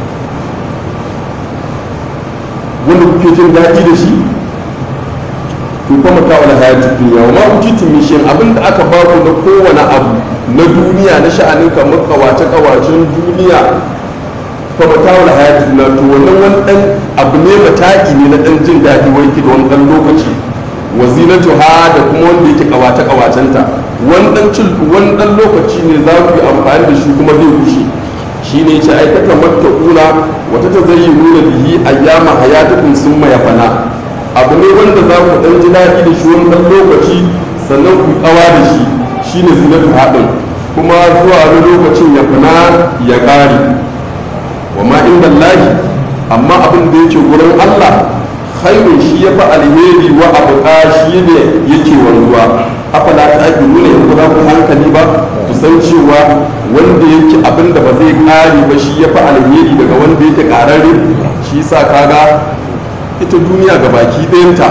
wanda kuke jin daɗi da shi to kuma ta wani hayati duniya wa ma utitu min shay'in abin da aka ba ku na kowane abu na duniya na sha'anin kamar kawace-kawacen duniya fa mata wani hayati duniya to wannan wani dan abu ne mataki ne na dan jin daɗi wai ki da wani dan lokaci wa zinatu ha da kuma wanda yake kawace kawacenta wani dan cin wani dan lokaci ne za ku yi amfani da shi kuma zai gushe shi ne ce ai kaka matta kula wata ta zai nuna bihi ayyama hayatukum summa yafana abu ne wanda za ku dan ji daɗi da shi wani dan lokaci sannan ku kawa da shi shine zinatu haɗin kuma zuwa wani lokacin ya fana ya ƙare wa ma inda lahi amma abin da yake gurin Allah khairun shi ya fi alheri wa abu shi ne yake wanzuwa afala ta ake nuna in ba ku hankali ba ku san cewa wanda yake abin da ba zai kare ba shi ya fi alheri daga wanda yake kararre shi sa kaga ita duniya ga baki ɗayanta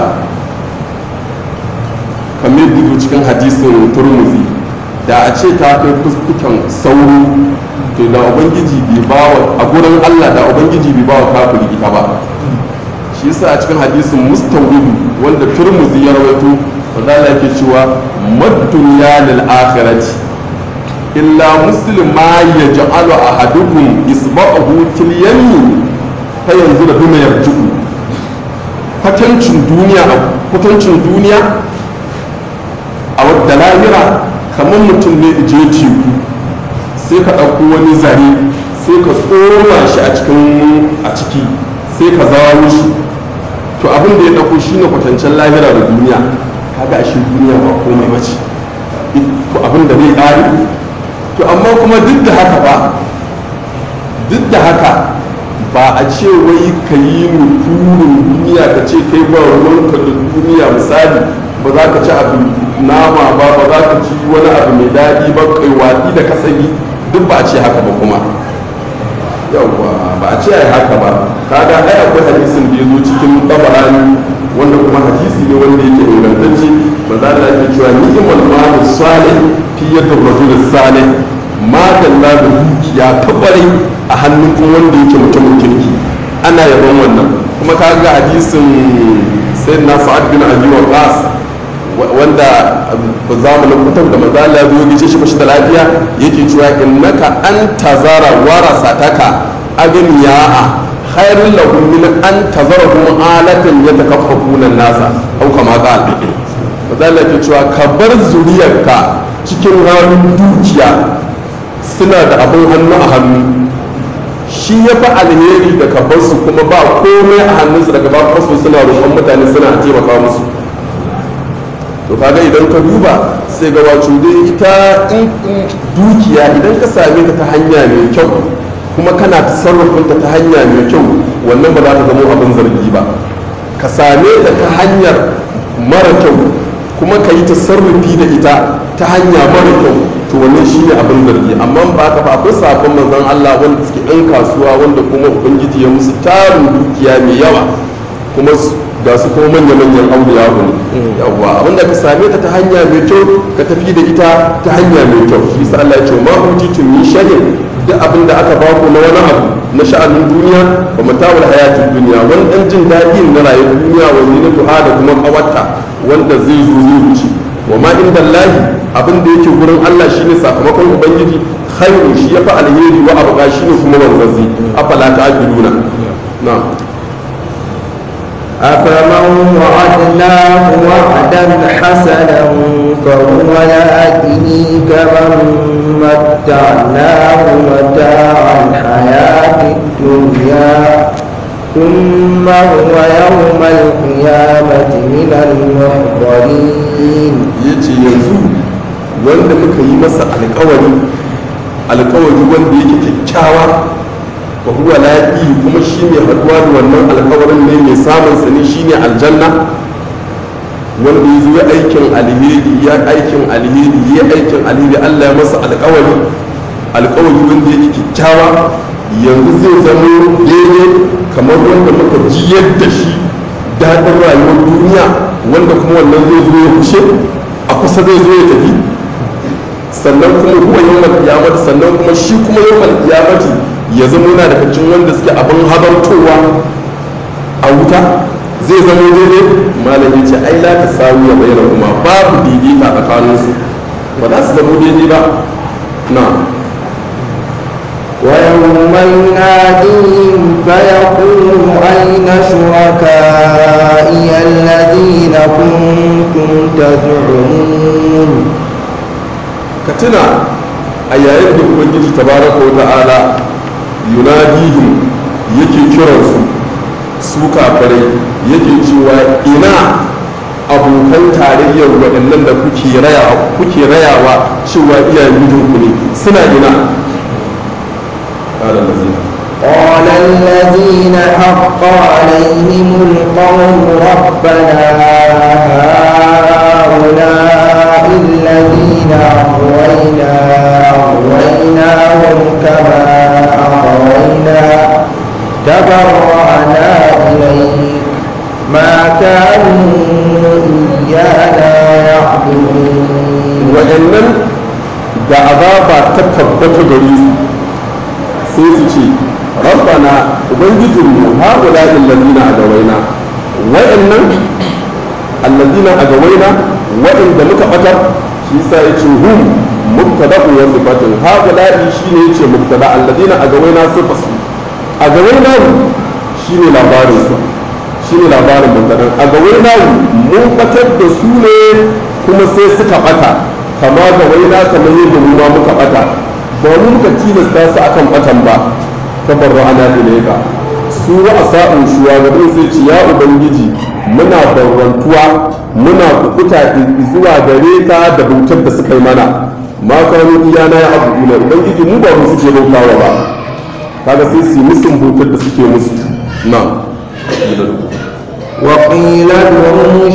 kamar gudu cikin hadisin turmuzi da a ce ta kai fuskukan sauro to da ubangiji bai bawa a gurin Allah da ubangiji bai bawa kafiri ita ba shi yasa a cikin hadisin mustawrid wanda turmuzi ya rawaito wanda Allah yake cewa mad-dunya lil akhirati illa muslim ma yaj'alu ahadukum isba'ahu fil yamin fa yanzu da bima yarji'u kwatancin duniya a kwatancin duniya a wadda lahira kamar mutum ne je teku sai ka ɗauko wani zare sai ka tsoma shi a cikin a ciki sai ka zawo shi to abin da ya ɗauko shi ne kwatancen lahira da duniya kaga ashe duniya ba komai ba ce to abin da zai ƙari to amma kuma duk da haka ba duk da haka ba a ce wai ka yi nufurin duniya ka ce kai ba ruwanka da duniya misali ba za ka ci abu nama ba ba za ka ci wani abu mai daɗi ba kai watsi da kasabi duk ba a ce haka ba kuma yawwa ba a ce ai haka ba kaga ai akwai hadisin da ya zo cikin tabarani wanda kuma hadisi ne wanda yake ingantacce ba za da ake cewa ni'mal malu salih fi yadda rajul salih ma dalla da dukiya tabare a hannun kuma wanda yake mutumin kirki ana yaban wannan kuma kaga hadisin sayyidina sa'ad bin abi waqas wanda zamanin kutan da maza Allah ya zo gice shi bashi da lafiya yake cewa innaka an tazara warasataka agniya'a khairul lahum min an tazarahum alatan yatakaffafuna nasa au kama qala maza Allah yake cewa ka bar zuriyarka cikin halin dukiya suna da abin hannu a hannu shi ya fi alheri da ka bar su kuma ba komai a hannunsu daga ba su suna roƙon mutane suna taimaka musu to kaga idan ka duba sai ga wato dai ita dukiya idan ka same ta ta hanya mai kyau kuma kana sarrafinta ta hanya mai kyau wannan ba za ta zama abin zargi ba ka same ta ta hanyar mara kyau kuma ka yi ta sarrafi da ita ta hanya mara kyau to wannan shi ne abin zargi amma ba ka ba akwai sabon manzon Allah wanda suke ɗan kasuwa wanda kuma ubangiji ya musu tarin dukiya mai yawa kuma ga su kuma manya-manyan auliya ne yawwa abinda ka same ta ta hanya mai kyau ka tafi da ita ta hanya mai kyau shi sa Allah ya ce ma utitum min shay'in duk abinda aka ba ku na wani abu na sha'anin duniya wa mata'ul hayatid duniya wani dan jin daɗi na rayuwar duniya wa zinatuha da kuma kawarta wanda zai zo zai wuce wa ma inda Allahi abin da yake gurin Allah shine sakamakon ubangiji khairu shi yafi alheri wa abuka shine kuma wanzazi afala ta'qiluna na'am أفمن وعدناه وعدا حسنا فهو يأتيه كمن متعناه متاع الحياة الدنيا ثم هو يوم القيامة من المحضرين yace yanzu wanda muka yi masa alkawari alkawari wanda yake kyakkyawa wa huwa laƙi kuma shi ne haɗuwa da wannan alkawarin ne mai samun sa ne shi ne aljanna wanda ya zo ya aikin alheri ya aikin alheri ya aikin alheri Allah ya masa alkawari alkawari wanda yake kyakkyawa yanzu zai zama daidai kamar wanda muka ji yadda shi daɗin rayuwar duniya wanda kuma wannan zai zo ya kushe a kusa zai zo ya tafi sannan kuma huwa yawmal qiyamati sannan kuma shi kuma yawmal qiyamati ya zama yana daga cikin wanda suke abin habartowa a wuta zai zama daidai malam ya ce ai la ta sawu ya bayyana kuma babu daidaita tsakanin su ba za su zama daidai ba na ويوم يناديهم فيقول أين شركائي الذين كنتم تزعمون ka tuna a yayin da ubangiji tabaraka wa ta'ala yunadihim yake kiransu su kafirai yake cewa ina abokan tarayyar waɗannan da kuke rayawa kuke rayawa cewa iyayen mijinku ne suna ina قال الذين قال الذين حق عليهم القول ربنا هؤلاء الذين أغوينا أغويناهم كما أغوينا تبرأنا إليك ما كانوا إيانا يعبدون waɗannan da azaba ta tabbata gare su sai su ce rabbana ubangijinmu haula illazina agawaina waɗannan allazina agawaina waɗanda muka batar shi sa ya ce hum mubtada wa sifatun haula shine yace mubtada allazina agawaina sifasu agawaina shine labarin su shine labarin mubtada agawaina mun batar da su ne kuma sai suka bata kama ga waina kamar yadda mu ma muka bata ba mu muka tilasta su akan batan ba tabarra ana ilaika su wa asa'un shugaban sai ce ya ubangiji muna barrantuwa muna kukuta zuwa gare ka da bautar da suka yi mana ma kanu iyana ya abu ina ubangiji mu ba mu suke bautawa ba kaga sai su yi musun bautar da suke musu na وقيل ادعوا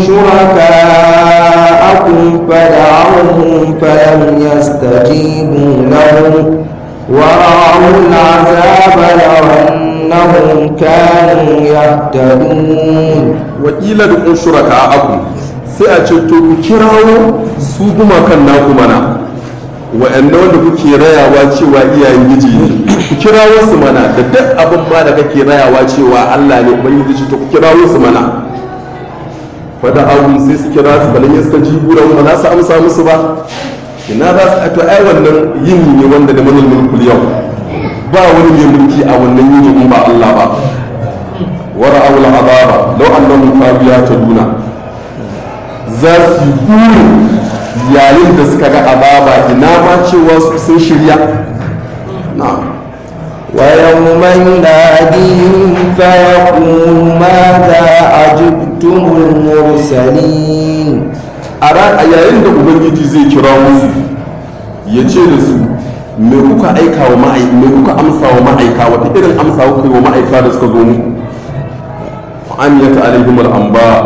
شركاءكم فدعوهم فلم يستجيبوا لهم ورأوا العذاب لو أنهم كانوا يهتدون wakila da kun shuraka a aku sai a ce to ku kirawo su gumakan naku mana wa'anda wanda kuke rayawa cewa iyayen giji ne ku kirawo su mana da duk abin ma da kake rayawa cewa Allah ne ubangiji ce to ku kirawo su mana fada abu sai su kira su balan yaska jibura ba za su amsa musu ba ina za su to ai wannan yini ne wanda da manal mulkul yau ba wani mai mulki a wannan yini in ba Allah ba ورأوا العذاب لو أنهم كانوا يهتدون za su yi burin yayin da suka ga azaba ina ma cewa sun shirya na ويوم يناديهم فيقول ماذا أجبتم المرسلين a ran a yayin da ubangiji zai kira musu ya ce da su me kuka aika wa ma'aika me kuka amsa wa ma'aika wata irin amsa kuka yi wa ma'aika da suka zo muku amiyat alaihim al-anba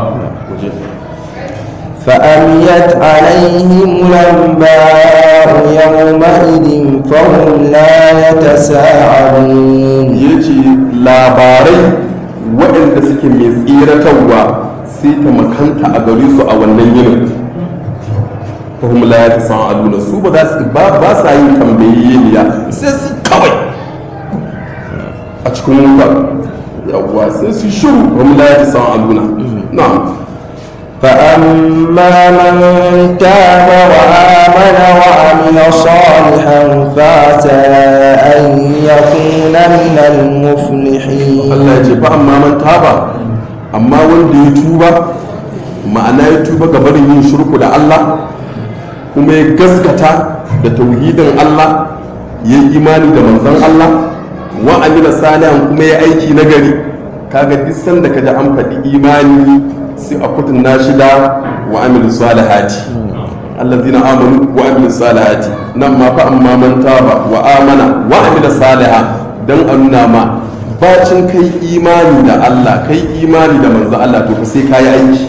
فأميت عليهم الأنباء يومئذ فهم لا يتساءلون ya ce labarai waɗanda suke mai tsiratarwa sai ta makanta a gare su a wannan yinin fahim la ya san aluna su ba za su ba ba sa yin tambayiyyeniya sai su kawai a cikin wuta yawwa sai su shiru fahim la ya san aluna na'am فأما من تاب وآمن وعمل صالحا فعسى أن يكون من المفلحين Allah ya ce fa amma man taba amma wanda ya tuba ma'ana ya tuba ga barin yin shirku da Allah kuma ya gaskata da tauhidin Allah ya yi imani da manzon Allah wa amila salihan kuma ya aiki nagari kaga duk sanda kaji an faɗi imani sai a kutun shi da wa amilu salihati allazina amanu wa amilu salihati nan ma fa amma man taba wa amana wa amila saliha dan a nuna ma bacin kai imani da Allah kai imani da manzo Allah to fa sai kayi aiki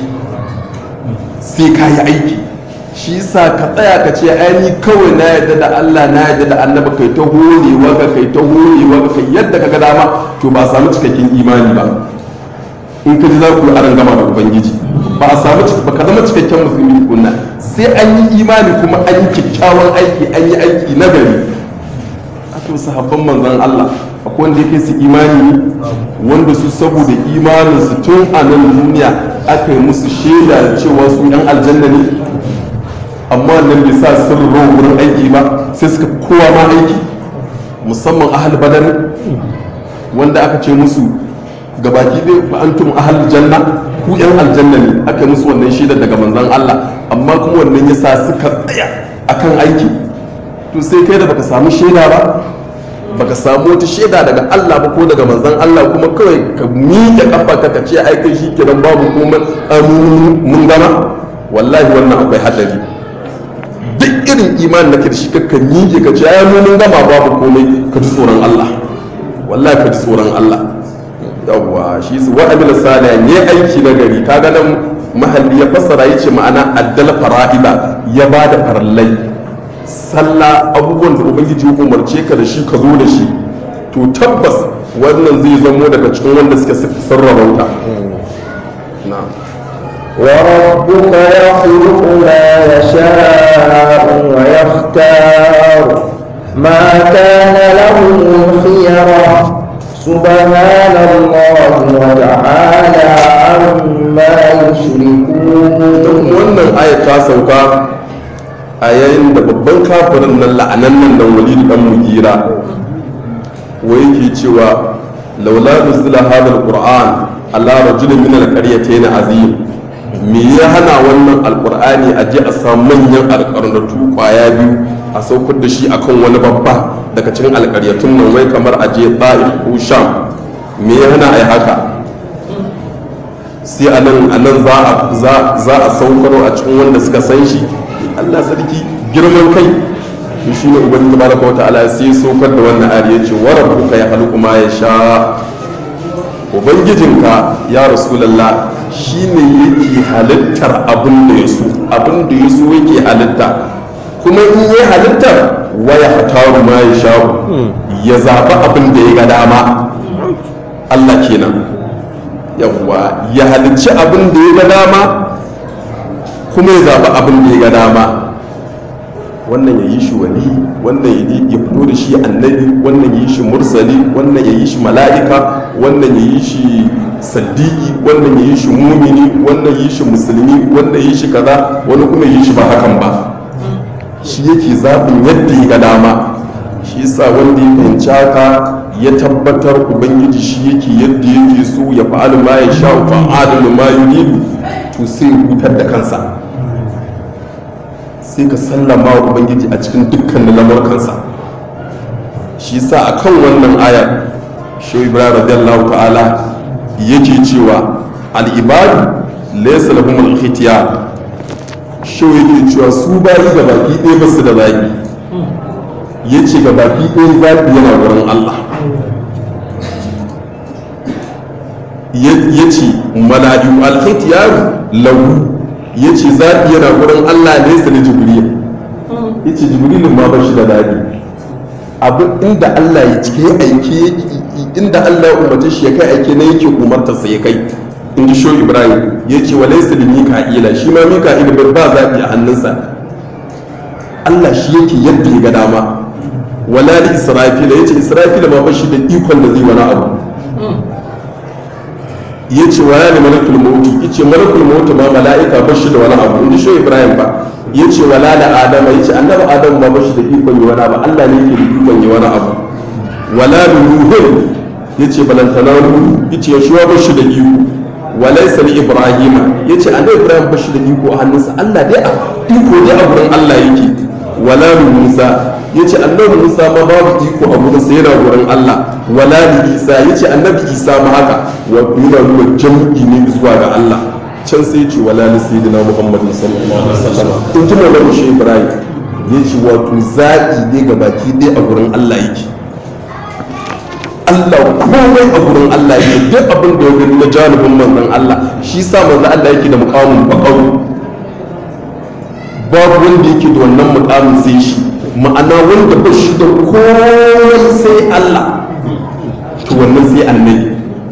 sai kayi aiki shi sa ka tsaya ka ce ai ni kawai na yadda da Allah na yadda da annabi kai ta horewa ka kai ta horewa ka kai yadda ka ga dama to ba a samu cikakken imani ba in ka ji za ku yi aran gama da ubangiji ba a samu ba ka zama cikakken musulmi tukunna sai an yi imani kuma an yi kyakkyawan aiki an yi aiki na gari a to sahabban manzon Allah akwai wanda yake su imani ne wanda su saboda imanin su tun a nan duniya aka yi musu shaida cewa su yan aljanna ne amma nan bai sa sun rawa wurin aiki ba sai suka kowa ma aiki musamman ahal badar wanda aka ce musu gabaki dai fa antum ahal janna ku yan aljanna ne aka musu wannan shaidar daga manzon Allah amma kuma wannan yasa suka tsaya akan aiki to sai kai da baka samu shaida ba baka samu wata shaida daga Allah ba ko daga manzon Allah kuma kawai ka miƙe kafa ka ce ai kai shikenan babu komai mun gama wallahi wannan akwai hadari duk irin imanin da ke da shi kakka miƙe ka ce ai mun gama babu komai ka ji tsoron Allah wallahi ka ji tsoron Allah yawwa shi su wa'amil salih ne aiki na gari kaga nan mahalli ya fassara yace ma'ana addal fara'ida ya bada farallai sallah abubuwan da ubangiji ya umarce ka da shi ka zo da shi to tabbas wannan zai zamo daga cikin wanda suke sarrafa wuta na'am وربك يخلق ما يشاء ويختار ما كان لهم الخيرة سبحان الله وتعالى عما يشركون wannan ayat ta sauka a yayin da babban kafirin nan la'anan nan dan walid dan mugira wa yake cewa laula nuzila hadha alquran ala rajulin min alqaryatayn azim me ya hana wannan alqur'ani a je a samu manyan alqarnatu kwaya biyu a saukar da shi akan wani babba daga cikin alƙaryatun nan wai kamar a je ta'if ko sham me ya hana a yi haka sai a nan a nan za a saukaro a cikin wanda suka san shi allah sarki girman kai to shi ne ubangiji tabaraka wata'ala sai saukar da wannan ayar ya ce wa rabbuka ya halku ma ya sha ubangijinka ya rasulallah shi ne yake halittar abin da ya so abin da ya so yake halitta kuma in yi halittar waya hataru ma ya sha'u ya zaɓi abin da ya ga dama Allah kenan yawwa ya halicci abin da ya ga dama kuma ya zaɓi abin da ya ga dama wannan ya yi shi wali wannan ya fito da shi annabi wannan ya yi shi mursali wannan ya yi shi mala'ika wannan ya yi shi saddiki wannan ya yi shi mumini wannan ya yi shi musulmi wannan ya yi shi kaza wani kuma ya yi shi ba hakan ba shi yake zaɓin yadda ya ga dama shi yasa wanda ya fahimci haka ya tabbatar ubangiji shi yake yadda yake so ya fa'alu ma ya sha fa'alu ma yuridu to sai ya hutar da kansa sai ka sallama wa ubangiji a cikin dukkanin lamurkansa shi yasa akan wannan ayar shi ibrahim radiyallahu ta'ala yake cewa al-ibadu laysa lahum al-ikhtiyar shi yake cewa su bayi ga baki ɗaya ba su da zaɓi ya ce ga baki ɗaya zaɓi yana wurin Allah ya ce mala'iku alhaiti yaro lahu ya ce zaɓi yana wurin Allah ne sa na jibril ya ce jibrilin ma ba shi da zaɓi abin inda Allah ya cike aiki inda Allah ya umarci shi ya kai aiki na yake umartarsa ya kai in ji sho ibrahim ya ce wa laisa da mika'ila shi ma mika'ila ba zaɓi a hannunsa allah shi yake yadda ya ga dama wala li israfila ya ce israfila ma bashi da ikon da zai wani abu ya ce wa ya ne malakul mauti ya ce malakul mauti ma mala'ika bashi da wani abu in ji sho ibrahim ba ya ce wala da adama ya ce annabi adamu ma bashi da ikon yi wani abu allah ne yake da ikon yi wani abu wala da nuhun ya ce balantana nuhu ya ce ya shi wa bashi da iko walaisa li ibrahima yace annabi ibrahim bashi da iko a hannunsa Allah dai a iko dai a gurin Allah yake wala li musa yace annabi musa ma babu iko a gurin sa yana gurin Allah wala li isa yace annabi isa ma haka wa yana nuna jam'i ne zuwa ga Allah can sai ce wala na sayyidina muhammadin sallallahu alaihi wasallam in ji mawlana shi ibrahim ya ce wato zaɓi ne ga baki dai a gurin allah yake allah komai a gurin allah yake duk abin da ya gani na janibin manzon allah shi sa manzon allah yake da mukamin bakaru babu wanda yake da wannan mukamin sai shi ma'ana wanda ba shi da komai sai allah to wannan sai annabi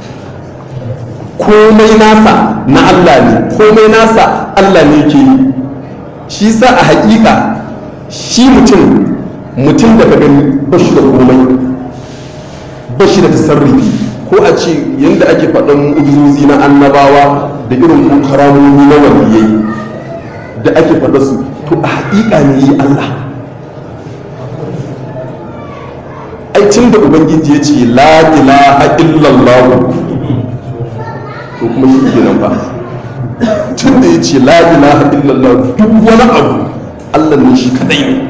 komai nasa na Allah ne komai nasa Allah ne ke yi shi sa a haƙiƙa shi mutum mutum da ka gani ba shi da komai ba shi da tasarrufi ko a ce yadda ake faɗin ujuzi na annabawa da irin ko karamomi na waliyai da ake faɗa su to a haƙiƙa ne yi Allah ai tun da ubangiji ya ce la ilaha illallah to kuma shi kenan ba tun da ya ce la ilaha illallah duk wani abu Allah ne shi kadai ne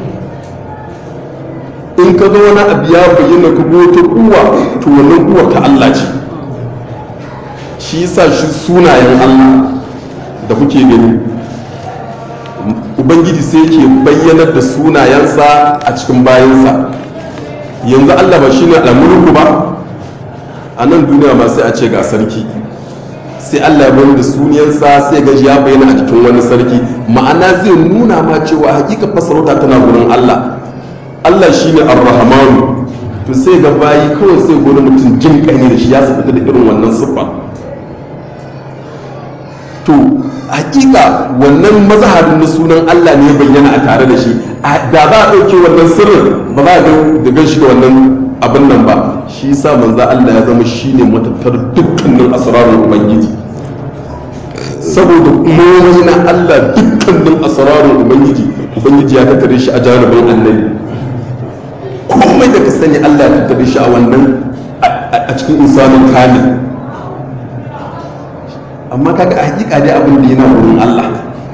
in ka ga wani abu ya bayyana ka go ta kuwa to wannan kuwa ta Allah ce shi yasa shi sunayen Allah da kuke gani ubangiji sai yake bayyanar da sunayensa a cikin bayansa yanzu Allah ba shine al'amurku ba a nan duniya ma sai a ce ga sarki sai Allah ya bayar da suniyarsa sai gaji ya bayyana a cikin wani sarki ma'ana zai nuna ma cewa hakika fasarauta tana gurin Allah Allah shine ar-rahmanu to sai ga bayi kawai sai gona mutum jin kai da shi ya fita da irin wannan siffa to hakika wannan mazharin na sunan Allah ne ya bayyana a tare da shi da za a ɗauke wannan sirrin ba za a ga gan shi da wannan abin nan ba shi yasa manzo Allah ya zama shine matattar dukkanin asrarul ubangiji saboda komai na Allah dukkanin asrarul ubangiji ubangiji ya tattare shi a janibin annabi komai da ka sani Allah ya tattare shi a wannan a cikin insanin kamil amma kaga a hakika dai abin da yana wurin Allah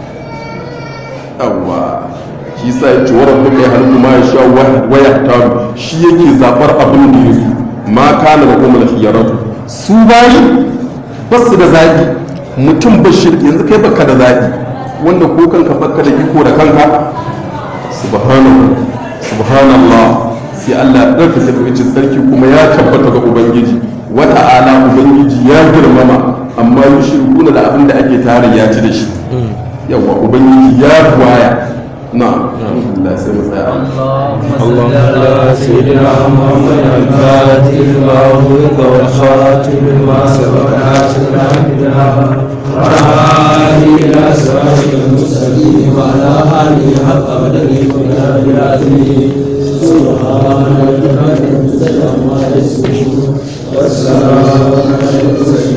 yawwa shi yasa ya ce wa rabbuka ya halku ma yasha wa yahtaru shi yake zabar abin da yake ma kana da kuma khiyaratu su bayi ba su da zabi mutum bashir yanzu kai baka da zabi wanda ko kanka baka da iko da kanka subhanahu subhanallah sai Allah ya ɗauka tabbacin sarki kuma ya tabbata ga ubangiji wata ala ubangiji ya girmama amma yushrikuna da abin da ake tare ya ci da shi yawa ubangiji ya buwaya نعم الحمد لله سيما اللهم صل على سيدنا محمد الفاتح لما أغلق والخاتم لما سبق ناصرنا بالحق وعلى إلى صراط المرسلين وعلى آله حق قدره ومقداره العظيم سبحان ربك رب العزة عما يصفون والسلام على المرسلين